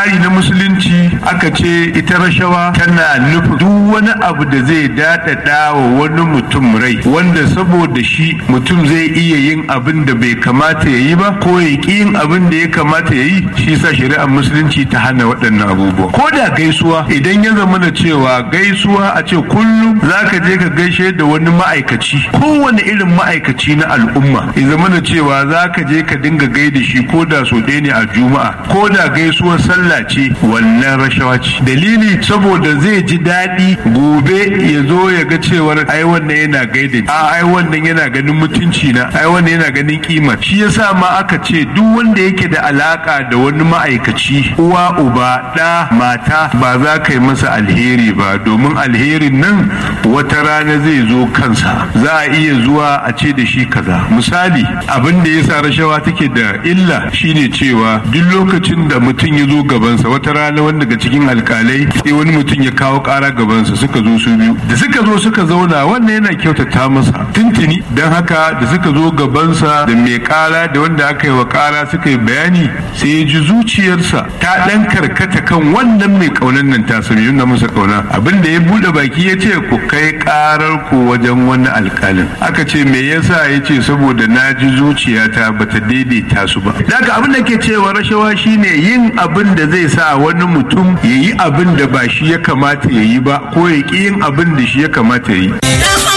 tsari na musulunci aka ce ita rashawa tana nufin duk wani abu da zai daɗaɗa wa wani mutum rai wanda saboda shi mutum zai iya yin abin da bai kamata ya yi ba ko ya ƙi yin abin da ya kamata ya yi shi sa shari'ar musulunci ta hana waɗannan abubuwa ko da gaisuwa idan ya zama da cewa gaisuwa a ce kullum za ka je ka gaishe da wani ma'aikaci kowane irin ma'aikaci na al'umma ya zama da cewa za ka je ka dinga gaida shi ko da so ɗaya ne a juma'a ko da gaisuwar sallah ce wannan rashawa ce dalili saboda zai ji daɗi gobe ya zo ya ga cewar ai wannan yana gaida a ai wannan yana ganin mutunci na ai wannan yana ganin kima shi yasa ma aka ce duk wanda yake da alaka da wani ma'aikaci uwa uba ɗa mata ba za ka yi masa alheri ba domin alherin nan wata rana zai zo kansa za a iya zuwa a ce da shi kaza misali abin da yasa rashawa take da illa shine cewa duk lokacin da mutum ya zo gabansa wata rana wanda daga cikin alkalai sai wani mutum ya kawo kara gabansa suka zo su biyu da suka zo suka zauna wannan yana kyautata masa tuntuni don haka da suka zo gabansa da mai kara da wanda aka yi wa kara suka yi bayani sai ya ji zuciyarsa ta dan karkata kan wannan mai kaunan nan ta sami yunna masa kauna abin da ya bude baki ya ce ku kai karar ku wajen wani alkalin aka ce me yasa ya ce saboda na ji zuciyata bata daidaita su ba daga abin da ke cewa rashawa shine yin abin da zai sa wani mutum ya yi abin da ba shi ya kamata ya yi ba ko ya ƙi yin abin da shi ya kamata ya yi